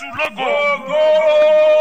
jésù lógo Go,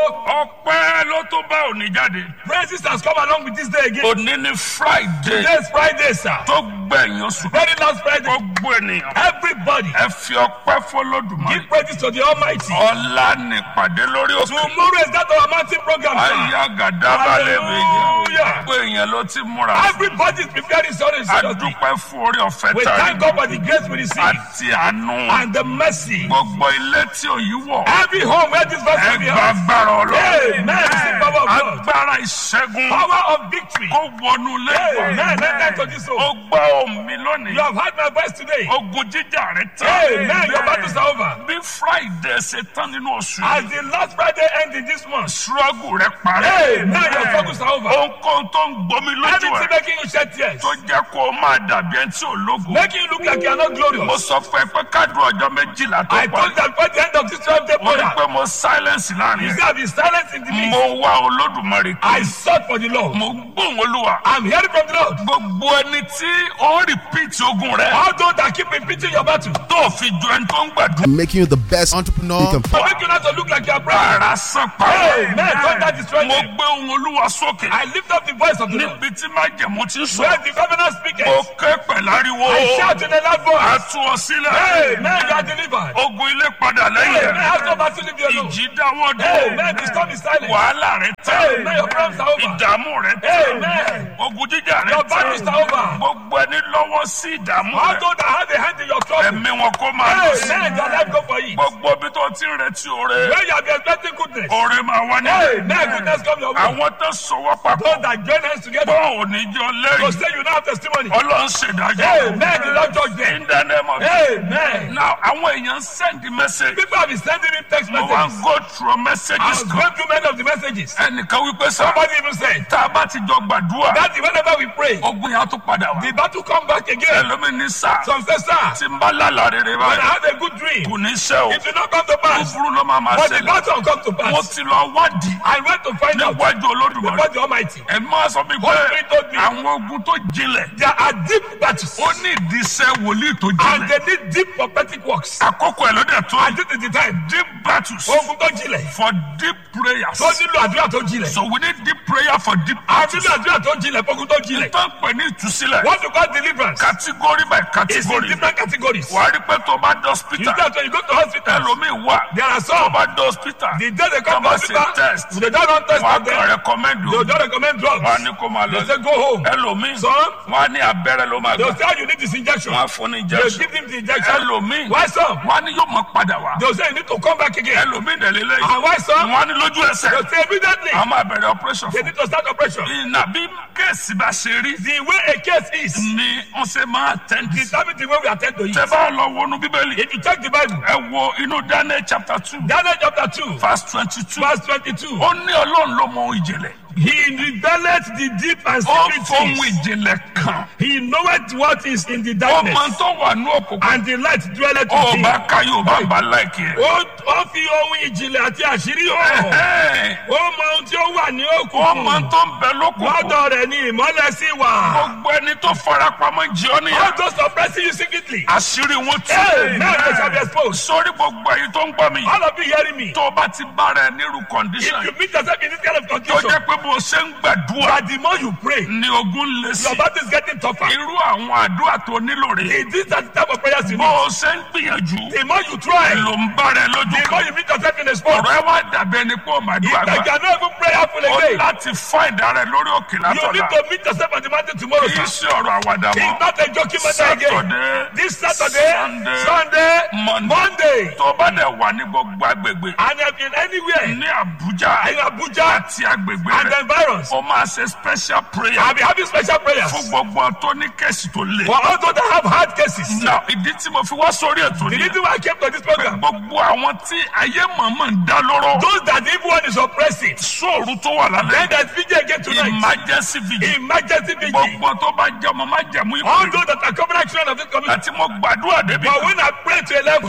ọpẹ́ ló tó bá òní jáde Praises has come along with this day again. òní ní friday Today is Friday, sir. tó gbẹ̀yìn oṣù Very last Friday. gbogbo ènìyàn Everybody, ẹ fi ọpẹ́ fọlọ́dùmarè give praises to the Almighty. ọ̀la nípàdé lórí òkè Tomorrow is that our mountain program, sir. ayé gàdábàlẹ̀ méjì Hallelujah. gbogbo èèyàn ló ti múra Everybody is preparing sorry seriously. adúpẹ́ fún orí ọ̀fẹ́ We tá a thank rí God for the grace we receive àti àánú and the mercy. gbogbo ilé tí òyì wọ̀ Every home where this verse ẹ will be gba heard. agbára ọlọ́run Amen. Receive power of God. agbára ìṣẹ́gun Power of victory. kó wọnú lẹ́gbọ̀n Amen. Enter to this ó home. gbọ́ omi lónìí You have heard my voice today. ogun jíjà rẹ tán Amen. Your battles are over. bí friday ṣe tán nínú oṣù As yìí the last Friday ends in this month. struggle rẹ parẹ́ Amen. Your struggles are over. ohunkóhun tó ń gbomi lójú Anything ẹ making you shed tears. tó jẹ́ kó o máa dàbí ẹni tí ò lógo Making you look like you are not mo glorious. sọ fún ẹ pé kádùn ọjọ́ méjìlá tó I parí told that by the end of this 12 day mo rí prayer, pé mo silence láàrin you ẹ see, I've been silent in the mo midst. wá olódùmarè I kí sought for the Lord. mo gbóhùn olúwa I'm hearing from the Lord. gbogbo ẹni tí ó ń repeat ogun rẹ All those that keep repeating your battle, tó fi ju ẹni tó ń gbàdúrà making you the best entrepreneur you can for make you not to look like you are praying. ara sàn Amen. pa Thunder destroy mo them. gbé ohun olúwa sókè I lift up the voice of the Lord. níbi tí májẹ̀mú ti sọ Where the governor speaketh, mo ké pẹ̀láriwo I shout in a loud a voice. tú ọ sílẹ̀ Amen. You are delivered. ogun ilé padà lẹ́yìn Amen. rẹ̀ Have no battle leave you alone. ìjì dáwọ́ Amen. The dúró storm is silent. wàhálà rẹ Amen. tán Your problems are over. ìdààmú rẹ tán Amen. ogun jíjà rẹ Your battles tán are over. gbogbo ẹni lọ́wọ́ sí ìdààmú All rẹ those that have a hand in your trouble, ẹ̀mí wọn kó máa lọ sí Amen. Your life go for it. gbogbo ibi tó ti ń retí oore When you have been expecting goodness, oore máa wá ní Amen. Goodness come your way. àwọn tó sọwọ́ papọ̀ Those that join hands together, bọ́ọ̀ ò ní jọ to lẹ́yìn say you now have testimony. ọlọ́run ṣèdájọ́ Amen. The Lord judge them. in the name of Amen. now àwọn èèyàn send the message People have been sending me text mo wá messages. go through I messages was kan going through many of the messages. ẹnìkan wípé sá Somebody even said tá a bá ti jọ gbàdúrà that whenever we pray, ogun yẹn á tún padà wá the battle come back again. ẹlòmíín ní sá Some say, sir, tí n bá lálàá rere when I báyìí have a good dream, kò ní ṣe o it will not come to pass. búburú ló máa máa But the ṣẹlẹ̀ battle will come to mo pass. ti lọ wádìí I went to find out níwájú olódùmarè before the Almighty. ẹ máa sọ mi What pé Spirit told me. àwọn ogun tó jinlẹ̀ There are deep battles ó ní ìdíṣẹ́ wòlíì tó and jinlẹ̀ they need deep prophetic works. àkókò ẹ̀ ló dẹ̀ tó And this is the time. deep battles Ogun tó jinlẹ̀. for deep prayers Tó nílò àdúrà tó jinlẹ̀. so we need deep prayer for deep A battles nílò àdúrà tó jinlẹ̀ fún ogun tó jinlẹ̀. tó ń pè ní ìtúsílẹ̀ What you call deliverance category by is in category different categories. wà á rí pé tó bá dé You hospital see that when you go to hospital, ẹlòmíì wà there are tó some. bá dé hospital The day they come to Come and say hospital, test. they don't run test wà á on kàn them. recommend They o don't recommend drugs. wà á ní kó máa They lọ say go home. ẹlòmíì Some, wà á ní abẹ́rẹ́ ló máa they gbà say you need this injection. wọ́n á fún ní They injection give him the injection. ẹlòmíì Why some? wọ́n á ní yóò máa padà wá They say you need to come back again. ẹlòmíì dẹ̀lélẹ́ yìí And why some? wọ́n á ní lójú ẹsẹ̀ They say immediately àwọn máa bẹ̀rẹ̀ operation they fún need to start operation. ìnà bí kéèsì bá ṣe rí The way a case is ni wọ́n ṣe máa tẹ́ǹdì sí determine the way we attend to it. tẹ bá lọ wọnú bíbélì If you check the Bible, ẹ wo inú daniel chapter two Daniel chapter 2, verse twenty two verse 22. ó ní ọlọ́run ló mọ ohun ìjìnlẹ̀ He revealed the deep and ó secret fohun things. ìjìnlẹ̀ kan He knoweth what is in the ọmọ darkness, tó wà ní òkùnkùn and the light dwelleth ó with him. bá ká yóò bá bá láìkí ẹ. Ó ó fi ohun ìjìnlẹ̀ àti àṣírí hàn. Ẹ̀hẹ́n. Ó mọ ohun tí ó wà ní ọmọ òkùnkùn. tó ń bẹ lókùnkùn Lọ́dọ̀ rẹ̀ ni ìmọ́lẹ̀ sí wà. gbogbo ẹni tó farapamọ́ jẹ́ ọ́ All níyà those oppressing you secretly. àṣírí wọn tú. Hey, now they shall be exposed. sórí gbogbo ẹ̀yin tó ń gbọ́ mi All of you hearing me. tó bá ti bára ẹ nírú If condition you meet yourself in this kind of tó condition, jẹ́ pé bó ṣe ń gbàdúrà that the more you pray, ni ogun lè sí your battle is getting tougher. irú àwọn àdúrà tó nílò rè It is that type of prayers you bó need. o ṣe ń gbìyànjú The more you try, ló ń bára ẹ lójú the more kan you meet yourself in a spot. ọ̀rọ̀ ẹ wá dàbí ẹni pé ó máa If dúrà I gbà cannot even prayerful ó again, láti find ara ẹ lórí òkè you need látọ̀la to meet yourself on the mountain tomorrow. kì í sir. ṣe ọ̀rọ̀ àwàdà mọ́ It's not a joking matter again. Saturday This Saturday, Sunday, Sunday, Monday. Monday, tó bá dẹ̀ wà ní gbogbo agbègbè and if in anywhere ní Àbújá in Abuja àti agbègbè and the rẹ̀ environs, ó máa ṣe special prayer I'll be having special prayers fún gbogbo tó ní kẹ́sì tó le. for all those that have hard cases. Now, ìdí tí mo fi wá sórí ètò The ni reason why I came to this program, gbogbo àwọn tí ayé mọ̀mọ́ ń dá lóró those that the evil one is oppressing, sóòrù tó wà then lálẹ́ there's vigil again tonight. emergency vigil Emergency vigil. gbogbo tó bá jẹ́ ọmọ má jẹ̀mú All ìpè those that are covenant children of this community. àti mo gbàdúrà débi But when I pray to a level,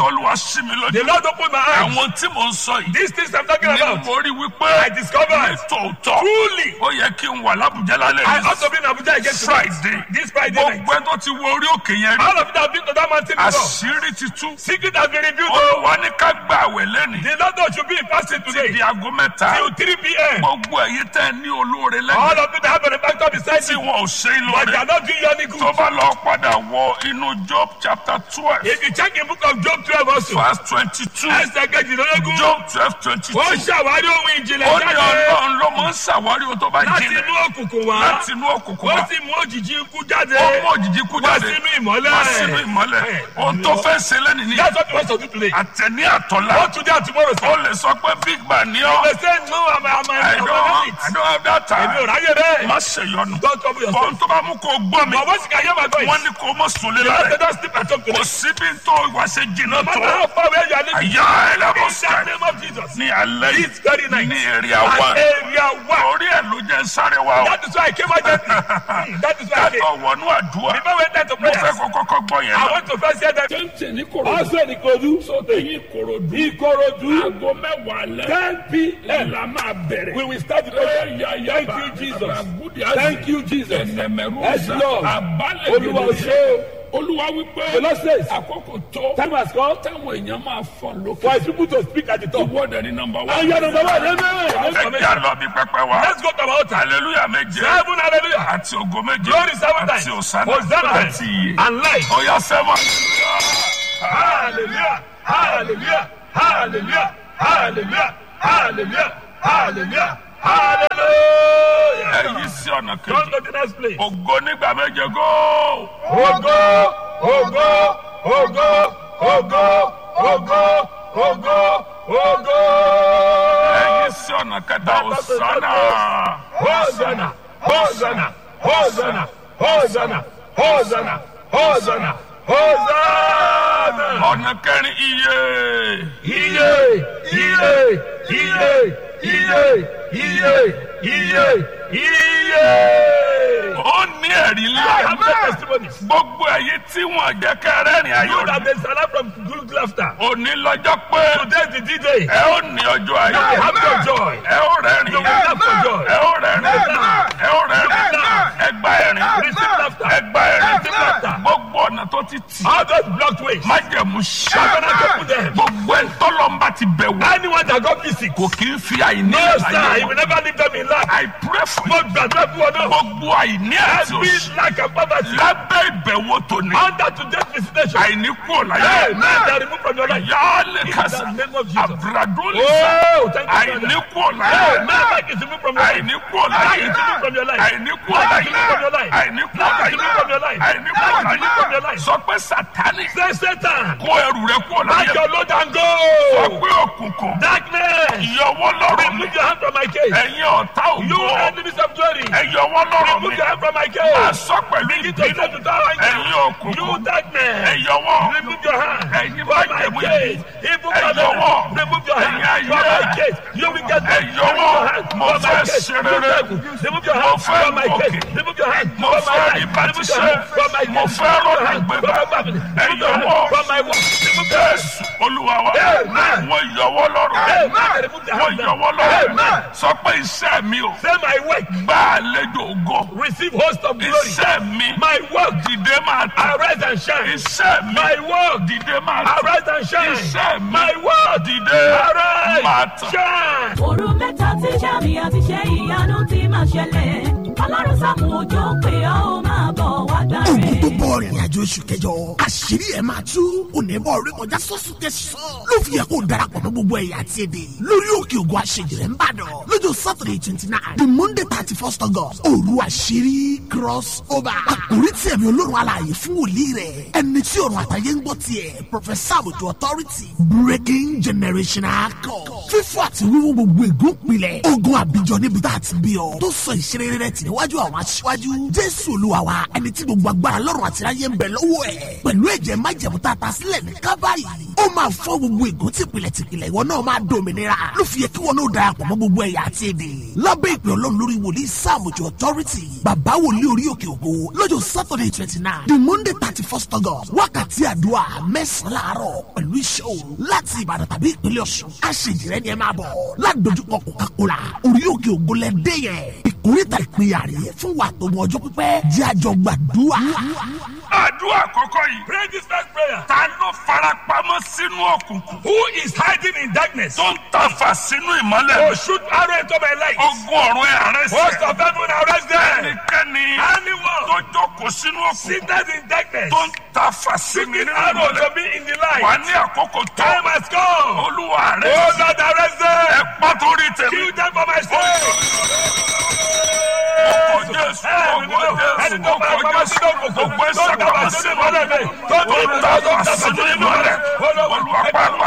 tọ́lúwa sí mi The lójú Lord opened my eyes. àwọn tí mò ń sọ yìí These things I'm talking ni about. mo rí wípé I discovered nítòótọ́ truly. ó yẹ kí n wà lábùjá lálẹ́ I yìí ought to be in Abuja again tonight. Friday This Friday night. gbogbo ẹ tó ti wo orí òkè yẹn rí All of you that have been to that mountain before. àṣírí ti tú Secret has been revealed. oh. olùwà ní ká gba àwẹ̀ lẹ́nìí The Lord God should be in fasting di today. aago mẹ́ta Till 3 p.m. gbogbo ẹ̀yin tẹ́ ẹ ní olóore All lẹ́yìn of you that have a benefactor beside tí you. wọn ò ṣe é But they lóore are not doing you any tó good. bá lọ padà wọ inú Job chapter twelve If you check in book of Job 12 also. verse twenty two Ẹsẹ̀ kejìlélógún. Job twelve twenty two Ó ṣàwárí ohun ìjìnlẹ̀ ó ní jáde ọlọ́run ló máa ń ṣàwárí ohun tó bá láti jinlẹ̀ inú òkùnkùn wá. láti inú òkùnkùn Ó wá sì mú òjìji ikú jáde. ó mú òjijì kú Wá jáde sínú ìmọ́lẹ̀. wá sínú ìmọ́lẹ̀ ohun tó fẹ́ ṣe lẹ́nìí ní That's what you want to do today. àtẹ̀ní àtọ̀lá Not today and tomorrow. ó sir. lè sọ pé big man ní ọ́ They say no, I'm I'm I I'm don't I'm I don't have that Èmi ò time ráyè bẹ́ẹ̀. má ṣe yọnu Don't trouble yourself. ohun tó bá mú kó gbọ́ mi But once you can hear my voice, wọ́n ní kó mọ̀ sùn lé you lára have to just sleep at home kò today. síbi tó wá ṣe jìnnà No matter tó how far away you are living, àyà ẹlẹ́bọ̀ in the sky name of Jesus. ní alẹ́ This very yìí night. ní èrè At àwa area one. orí ẹ̀ ló jẹ́ sáré wa o That is why I came out gently. Hmm, That is why I came. kátó wọnú àdúrà Before we enter to mo fẹ́ prayers, kó kọ́kọ́ gbọ́ yẹn I náà. want to first hear that. tẹ́ǹtẹ̀ ní korodu Also in Ikodu. èyí korodu Ikorodu. aago mẹ́wàá lẹ́ 10 p.m. la máa bẹ̀rẹ̀. We will start the prayer. Thank you, Jesus. Thank you, Jesus. Yes, Lord. Olúwa ò ṣe o. olúwa wípé The Lord says, àkókò tó time has come táwọn èèyàn máa fọ lókè. for his people to speak at the top. ìwọ́dẹ ní nọmba And you are number one. Amen. ẹ jẹ́ àlọ́ bí pẹpẹ wa. Let's go to our altar. hallelujah méje Seven hallelujah. àti ògo méje Glory seven àti times. òsánà Hosanna àti iye. and light. ọ̀yà sẹ́wọ̀n. Hallelujah. Hallelujah. Hallelujah. Hallelujah. Hallelujah. Hallelujah. Hallelujah. ẹ̀yí sí ọ̀nà Come kejì. to the next place. ògo nígbà méje góò. Ògo, ògo, ògo, ògo, ògo, ògo, ògo. ẹ̀yí sí ọ̀nà kẹta òsánà. Hosanna, Hosanna, Hosanna, Hosanna, Hosanna, Hosanna, Hosanna. ọ̀nà kẹrin iye. Iye, iye, iye, iye, iye, iye, iye. ó ní ẹ̀rí I ńlá. have no testimonies. gbogbo ẹ̀yí tí wọ́n jẹ́ kẹrẹ́rìn ayọ̀ You that ní. been salad from good laughter. òní lọ́jọ́ pé Today is the D-Day. ẹ ó ní ọjọ́ You ayọ̀. will have your joy. ẹ ó rẹ́rìn. You will laugh for joy. ẹ ó rẹ́rìn. ẹ ó rẹ́rìn. ẹ gba ẹ̀rín. Receive laughter. ẹ gba ẹ̀rín. Receive laughter. gbogbo ọ̀nà tó ti tì. All those blocked ways. májẹ̀mú ṣá. Covenant to put them. gbogbo ẹ̀ tọ́lọ́mbà ti bẹ̀ wò. Anyone that got visit. kò kí ń fi àìní No, ẹ̀ sir. láyé He will wọn. never leave them in lack. I pray for Mo you. gbàdúrà fún ọ náà. gbogbo àìní àti Every òṣì. lack and poverty. lábẹ́ ìbẹ̀wò tòní. Under today's visitation. àìní kúrò láyé. Hey, man, that remove from your life. yálẹ̀ In kásá. the name of Jesus. àbúradólì sá. Oh, thank you, àìní Father. kúrò Hey, láyé. man, that is removed from your life. àìní kúrò That láyé. is removed from your life. àìní kúrò That láyé. is removed from your life. àìní kúrò That is removed from your láyé. life. àìní kúrò That is removed from your láyé. life. sọ pé sátani Say, Satan, kó ẹrù rẹ kúrò pack láyé. your load and sọ go. pé òkùnkùn Darkness, ìyọwọ́ lọ́rọ̀ mi. remove your hand from my case. ẹ̀yin ọ̀tá You ògo. enemies of glory, ẹ̀yọwọ́ lọ́rọ̀ mi. remove your hand from my máa case. sọ pẹ̀lú Begin to say ìbínú. to that ẹ̀yin anger, òkùnkùn. you darkness, ẹ̀yọwọ́. remove your hand ẹ̀yin from my májẹ̀mú case. yìí. Evil Ẹ̀yọwọ́. covenant, remove your hand Ẹ̀yin from ayé. my case. You will get back. Ẹ̀yọwọ́. Remove your hand Mo from my fẹ́ case. ṣe rere. Remove your Mo hand fẹ́ from my gòkè. case. Remove your hand Mo from my fẹ́ life. rí bá ti Remove your ṣe. hand from my Mo case. fẹ́ Remove your rọ́nà hand gbégbá. from my family. Remove your hand Ẹ̀yọwọ́. from my work. Remove your hand. Jésù olúwa wa. Amen. wọ́n yọwọ́ lọ́rọ̀. Amen. Remove the wọ́n hand yọwọ́ now. lọ́rọ̀. Amen. sọ pé iṣẹ́ mi ò. Say my work. gbá àlejò ògo. Receive host of glory. iṣẹ́ mi. My work. dìde máa tàn. Arise and shine. iṣẹ́ mi. My work. dìde máa tàn. Arise and shine. iṣẹ́ mi. My work. dìde Arise. máa tàn. Shine. òru mẹ́ta tí sàmì àti ṣe ìyanu ti máa ṣẹlẹ̀ ọlọ́run sàmù òjò pé ó máa bọ̀ wá gbà ogun tó rẹ̀. bọ̀ rìnrìn àjò oṣù kẹjọ àṣírí ẹ̀ máa tú onímọ̀ orí kọjá sọ́sùn tẹ̀sán ló fi yẹ kó o darapọ̀ mọ́ gbogbo ẹ̀yà àti èdè lórí òkè ògùn àṣejìrẹ́ ń bàdàn lọ́jọ́ saturday twenty nine the monday thirty first august òru àṣírí cross over àkórí tí ẹ̀mí olórun alààyè fún wòlíì rẹ̀ ẹni tí ọ̀run àtàyè ń gbọ́ tiẹ̀ professor àbùtù authority breaking generational code fífọ́ àti wíwú gbogbo ègún pilẹ̀ ogun àbíjọ níbi tá a ti bí ọ tó sọ ìṣeré rẹ̀ tì níwájú àwọn aṣíwájú jésù olúwa wa wa ẹni tí gbogbo agbára lọ́rùn àti ayé ń bẹ lọ́wọ́ ẹ̀ pẹ̀lú ẹ̀jẹ̀ májẹ̀mú tá a ta sílẹ̀ ní kábàárì ó máa fọ́ gbogbo ègún tìpìlẹ̀ tìpìlẹ̀ ìwọ náà máa dòmìnira ló fi yẹ kí wọn náà darapọ̀ mọ́ gbogbo ẹ̀yà àti èdè lábẹ́ ìpè ọlọ́run lórí wòlíì sáàmùjọ authority bàbá wòlíì orí òkè ògo lọ́jọ́ saturday twenty nine the monday thirty first august wákàtí àdúrà mẹ́sàn-án láàárọ̀ pẹ̀lú iṣẹ́ òru láti ìbàdàn tàbí ìpínlẹ̀ ọ̀ṣun aṣèjìrẹ́ ni ẹ máa bọ̀ ládojúkọ coca-cola orí òkè ògo lẹ dé yẹn ìkórìtà ìpínyà rèé fún wa tó mọ ọjọ́ pípẹ́ jẹ́ àjọ gbàdúrà. àdúrà àkọ́kọ́ yìí. Pray this first prayer. ta ló farapamọ́ sínú òkùnkùn. Who is hiding in darkness? tó ń tàfà sínú ìmọ́lẹ̀. To shoot arrow into my light. ogun ọ̀run ẹ̀ àrẹ Host sí. of heaven arrest them. ẹnikẹ́ni Anyone tó jókòó sínú òkùnkùn. seated in darkness. tó ń tàfà sínú Shooting nínú arrow to ìmọ́lẹ̀. me in the wà light. ní àkókò tó. Time has come. olúwa rẹ Oh sí. Lord arrest ẹ them. pàtó rí tèmi. Kill them for my sake. Ọkọ̀ Jésù, ọkọ̀ Jésù, ọkọ̀ Jésù, gbogbo ẹ̀sẹ̀ kàwá sínú ìmọ́lẹ̀ mi. tó ń tàfà sínú ìmọ́lẹ̀. olúwa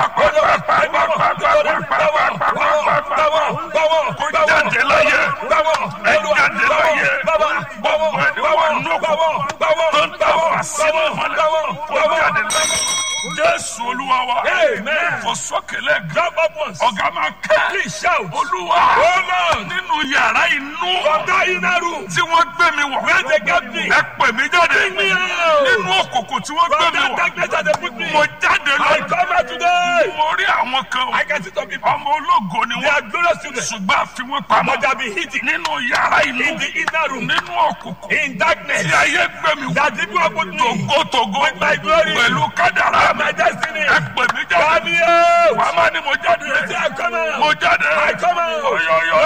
pàápàá kó jáde láyé. ẹ jáde láyé. gbogbo ẹni wà nù òkùnkùn. tó ń tàfà sínú ìmọ́lẹ̀. kó jáde láyé. Jésù olúwa wa. Amen. Fò sókè lẹ́gàn. Jump up once. Ọ̀gá máa kẹ́. Please shout. Olúwa. Oh Lord. Nínú yàrá inú. From that inner room. Tí wọ́n gbé mi wọ̀. Where they get me. Ẹ pè mí jáde. me out. Nínú òkùnkùn tí wọ́n gbé From mi that wọ̀. darkness that they put me. Mo jáde I lọ. come out today. Mo rí àwọn kan. I can see some people. Ọmọ ológo ni They are wọ́n. glorious children. Ṣùgbọ́n a fi wọ́n pamọ́. But they be hidden Nínú yàrá inú. in the inner room. Nínú òkùnkùn. In darkness. Tí ayé gbé mi wọ̀. That people have put me. Tògótògó. With my glory. Pẹ̀lú kádàrá mi. My destiny. Ẹ pè mí jáde. Come out. Wàá má ní mo jáde. Say I come out. Mo jáde. I come out. Oyoyo.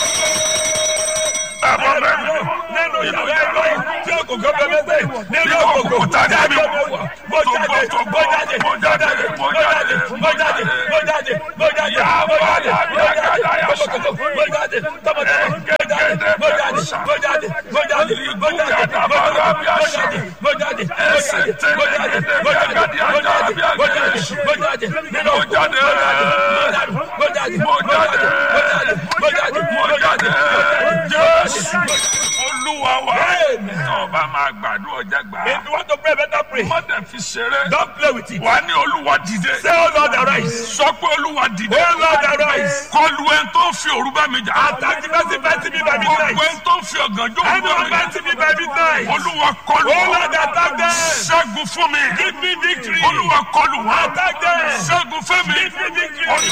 Ẹ bọ́ bẹ́ẹ̀ mi. Nínú yàrá ìlú tí o kò gbọ́ bẹ́ẹ̀ bẹ́ẹ̀ nínú òkòkò tá a dé mi jáde wọ̀. mo jáde mo jáde mo jáde mo jáde mo jáde mo jáde mo jáde mo jáde mo jáde tọmọtọmọ mo jáde tọmọtọmọ mo jáde mo jáde mo jáde mo jáde mo jáde mo jáde mo jáde mo jáde mo jáde mo jáde mo jáde mo jáde mo jáde nínú Mo jáde. mo jáde mo jáde mo jáde mo jáde mo jáde mo jáde Jésù. Olúwa wa. Amen. Tó o bá máa gbàdúrà ọjà gbà. If you want to pray, better pray. Má dẹ̀ fi ṣeré. Don't play with it. Wà á ní Olúwa dìde. Say, Oh Lord, arise. Sọ pé Olúwa dìde. Oh Lord, arise. Kọlu ẹni tó ń fi òru bá mi jà. Attack the person fighting me by midnight. Gbogbo ẹni tó ń fi ọ̀gànjọ́ òru bá Anyone mi jà. fighting me by midnight. Olúwa kọlu Oh Lord, attack them. Ṣẹ́gun fún mi. Give me victory. Olúwa kọlu wọn. Attack them. Ṣẹ́gun fún mi. Give me victory.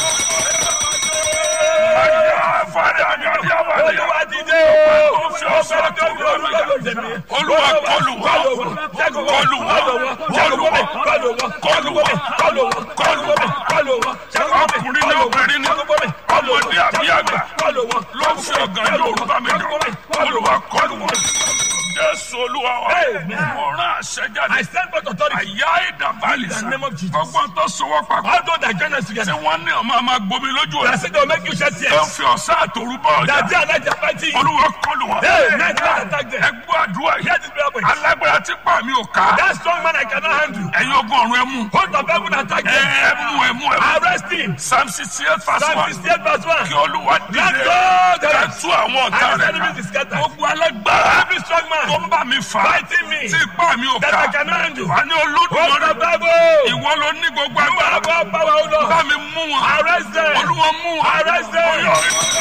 Ayá fàdé àgàdí àbàdí. Olúwa dìde o. Ọ̀fẹ́ tó ń lọ lọ́dọ̀ mi. Olúwa kọlù wọn. Kọlù wọn. Kọlù wọn. Kọlù wọn. Kọlù wọn. Kọlù wọn. Kọlù wọn. Kọlù wọn. Kọlù wọn. Ọkùnrin ní obìnrin ní. Ọmọdé àbí àgbà. Kọlù wọn. Ló ń fi ọ̀gànjọ́ òru bá mi jà. Olúwa kọlù wọn. Jésù Olúwa wa. Amen. Mo rán àṣẹ jáde. I stand for authority. Àyà ìdàbálì In the sá. name of Jesus. Ọgbọ́n tó sowọ́ papọ̀. All those that join us Tí together. wọ́n ní ọmọ àmà gbomi lójú That ẹ̀. say they will make you shed Tó ń tears. fi ọ̀sán àtòrú bá ọjà. That day and night they are fighting you. Olúwa kọlù wọn. Hey, night God attack them. Ẹ gbọ́ àdúrà Hear yìí. this prayer point. Alágbára tí pa mi ò ká. That strong man I cannot handle. Ẹ̀yin ogun ọ̀run ẹ mú. Host of heaven attack Ẹ them. ẹ mú ẹ mú ẹ mú. Arrest him. Psalm sixty eight verse Psalm one. 68 verse 1. Kí Olúwa Let dìde. God Ká arise. tú àwọn ọ̀tá And his rẹ̀ enemies ká. is scattered. Gbogbo alágbára Every strong tó man ń bá mi fà. fighting me. Tí ipá mi ò That I ká. cannot handle. Wà ní Host Olódùmarè. of heaven. Ìwọ ló ní gbogbo You have agbára. all power, O Lord. Bá mi mú wọn. Arrest them. Olúwa mú wọn. Arrest them. Oyè, oyè.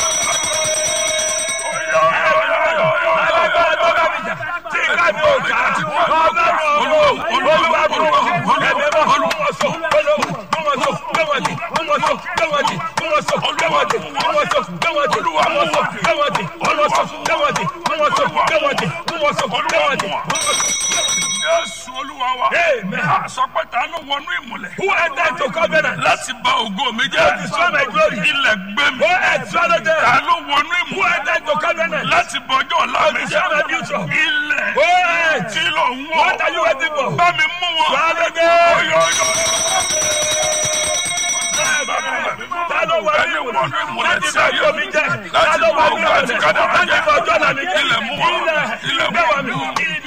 Oyè, oyè, oyè, oyè, oyè. Alágbára tó bá mi jà. Tí ìka mi ò ká. Ọlọ́run Olúwa, ọ̀run. Olúwa, Olúwa mú wọn. Olúwa, Ẹ̀mí mọ́. Mú wọn so. Olúwa, mú wọn so. Gbé wọn dì. Mú wọn so. Gbé wọn dì. Mú wọn so. Gbé wọn dì. Mú wọn so. Gbé wọn dì. Olúwa, Mú wọn so. Gbé wọn dì. Mú wọn so. Gbé wọn dì. Mú wọn so. Gbé wọn dì. Mú wọn so. Gbé wọn dì. Mú wọn so. Jésù Olúwa wa. Amen. Àsọpẹ́ ta ló wọnú ìmùlẹ̀. Who entered into covenant? Láti bà ògo mi To jẹ́. destroy my glory. Ilẹ̀ gbé mi. Who had swallowed them? Ta ló wọnú Who ìmùlẹ̀. entered into covenant? Láti bọjọ́ ọ̀la mi destroy my future. jẹ́. Ilẹ̀ Who had? tí ló ń wọ̀. What are you waiting for? Bá mi mú wọn. Swallow them. Oyè, oyè. Ta ló wà ní ìmùlẹ̀? Láti bá ọjọ́ mi jẹ́. Ta ló wà ní ìmùlẹ̀? Láti bá ọjọ́ ọ̀la mi jẹ́. Ilẹ̀ mú wọn. Ilẹ̀ mú Ilẹ̀ wọn. gbé wa mi.